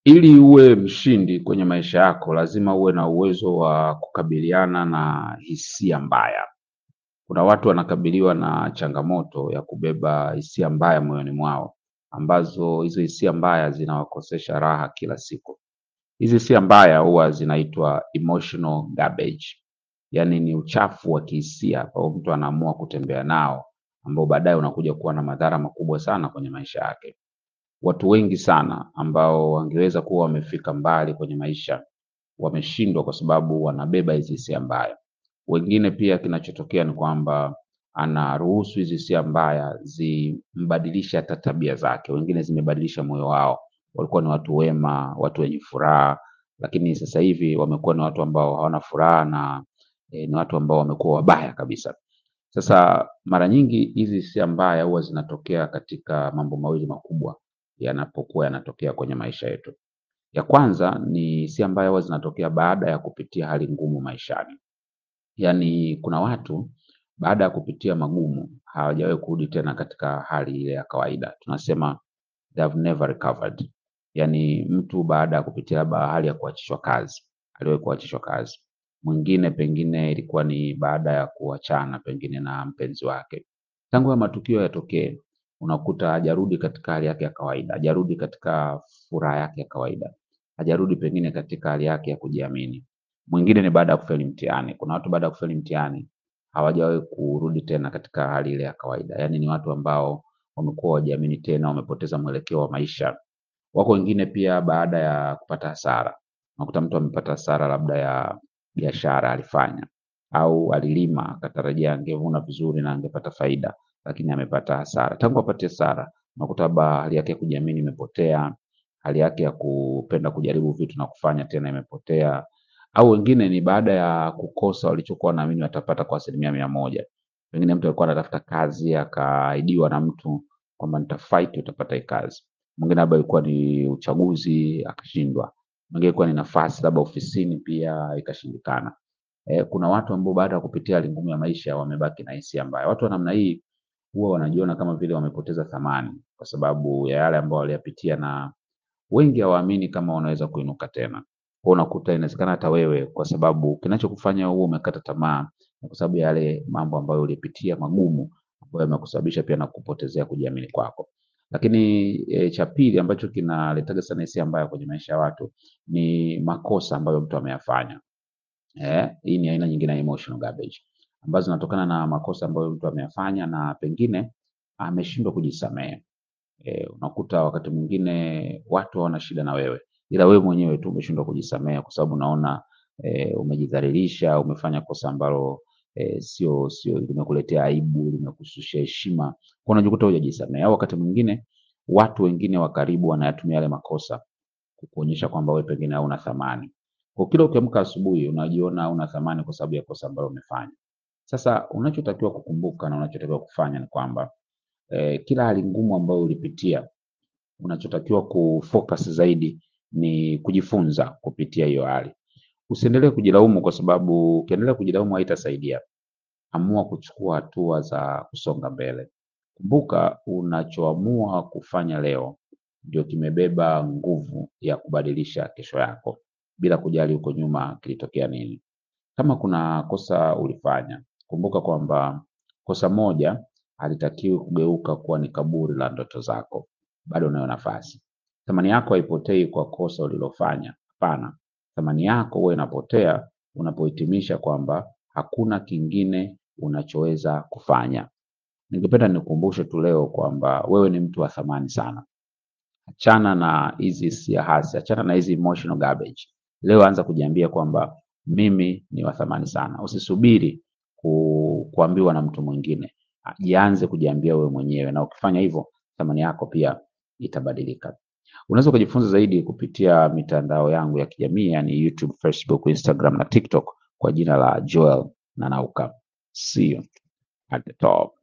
Ili uwe mshindi kwenye maisha yako, lazima uwe na uwezo wa kukabiliana na hisia mbaya. Kuna watu wanakabiliwa na changamoto ya kubeba hisia mbaya moyoni mwao, ambazo hizo hisia mbaya zinawakosesha raha kila siku. Hizi hisia mbaya huwa zinaitwa emotional garbage, yaani ni uchafu wa kihisia ambao mtu anaamua kutembea nao, ambao baadaye unakuja kuwa na madhara makubwa sana kwenye maisha yake. Watu wengi sana ambao wangeweza kuwa wamefika mbali kwenye maisha wameshindwa kwa sababu wanabeba hizi hisia mbaya. Wengine pia kinachotokea ni kwamba anaruhusu hizi hisia mbaya zimbadilishe hata tabia zake. Wengine zimebadilisha moyo wao, walikuwa ni watu wema, watu wenye furaha, lakini sasa hivi wamekuwa ni watu ambao hawana furaha na eh, ni watu ambao wamekuwa wabaya kabisa. Sasa mara nyingi hizi hisia mbaya huwa zinatokea katika mambo mawili makubwa yanapokuwa yanatokea kwenye maisha yetu. Ya kwanza ni hisia mbaya huwa zinatokea baada ya kupitia hali ngumu maishani. Yaani kuna watu baada ya kupitia magumu hawajawahi kurudi tena katika hali ile ya kawaida. Tunasema they have never recovered. Yaani mtu baada ya kupitia labda hali ya kuachishwa kazi, aliwahi kuachishwa kazi. Mwingine pengine ilikuwa ni baada ya kuachana pengine na mpenzi wake. Tangu hayo matukio yatokee, unakuta hajarudi katika hali yake ya kawaida, hajarudi katika furaha yake ya kawaida, hajarudi pengine katika hali yake ya kujiamini. Mwingine ni baada ya kufeli mtihani. Kuna watu baada ya kufeli mtihani hawajawahi kurudi tena katika hali ile ya kawaida. Yaani ni watu ambao wamekuwa hawajiamini tena, wamepoteza mwelekeo wa maisha. Wako wengine pia baada ya kupata hasara. Unakuta mtu amepata hasara labda ya biashara alifanya au alilima akatarajia angevuna vizuri na angepata faida, lakini amepata hasara. Tangu apate hasara, unakuta labda hali yake ya kujiamini imepotea, hali yake ya kupenda kujaribu vitu na kufanya tena imepotea, au wengine ni baada ya kukosa walichokuwa wanaamini watapata kwa asilimia mia moja. Pengine mtu alikuwa anatafuta kazi akaahidiwa na mtu kwamba nitafight utapata hii kazi. Mwingine labda ilikuwa ni uchaguzi akashindwa. Mwingine ilikuwa ni nafasi labda ofisini pia ikashindikana. Eh, kuna watu ambao baada ya kupitia hali ngumu ya maisha wamebaki na hisia mbaya. Watu wa namna hii huwa wanajiona kama vile wamepoteza thamani kwa sababu ya yale ambayo waliyapitia na wengi hawaamini kama wanaweza kuinuka tena. Kwa unakuta inawezekana hata wewe kwa sababu kinachokufanya uwe umekata tamaa ni kwa sababu ya yale mambo ambayo ulipitia magumu ambayo yamekusababisha pia na kupotezea kujiamini kwako. Lakini e, cha pili ambacho kinaletaga sana hisia mbaya kwenye maisha ya watu ni makosa ambayo mtu ameyafanya. Eh, hii ni aina nyingine ya emotional garbage ambazo zinatokana na makosa ambayo mtu ameyafanya na pengine ameshindwa kujisamehe. Eh, unakuta wakati mwingine watu hawana shida na wewe, ila wewe mwenyewe tu umeshindwa kujisamehe kwa sababu unaona eh, umejidhalilisha, umefanya kosa ambalo eh, sio sio limekuletea aibu, limekushushia heshima, kwa unajikuta hujajisamehe. Au wakati mwingine watu wengine wa karibu wanayatumia yale makosa kukuonyesha kwamba wewe pengine hauna thamani. Kwa kila ukiamka asubuhi unajiona hauna thamani kwa sababu ya kosa ambalo umefanya. Sasa unachotakiwa kukumbuka na unachotakiwa kufanya ni kwamba eh, kila hali ngumu ambayo ulipitia unachotakiwa kufocus zaidi ni kujifunza kupitia hiyo hali. Usiendelee kujilaumu kwa sababu ukiendelea kujilaumu haitasaidia. Amua kuchukua hatua za kusonga mbele. Kumbuka unachoamua kufanya leo ndio kimebeba nguvu ya kubadilisha kesho yako bila kujali huko nyuma kilitokea nini. Kama kuna kosa ulifanya, kumbuka kwamba kosa moja halitakiwi kugeuka kuwa ni kaburi la ndoto zako. Bado unayo nafasi. Thamani yako haipotei kwa kosa ulilofanya. Hapana, thamani yako huwa inapotea unapohitimisha kwamba hakuna kingine unachoweza kufanya. Ningependa nikukumbushe tu leo kwamba wewe ni mtu wa thamani sana. Achana na hizi hisia hasi, achana na hizi emotional garbage. Leo anza kujiambia kwamba mimi ni wa thamani sana. Usisubiri ku, kuambiwa na mtu mwingine. Jianze kujiambia wewe mwenyewe, na ukifanya hivyo thamani yako pia itabadilika. Unaweza kujifunza zaidi kupitia mitandao yangu ya kijamii yani YouTube, Facebook, Instagram na TikTok kwa jina la Joel Nanauka. See you at the top.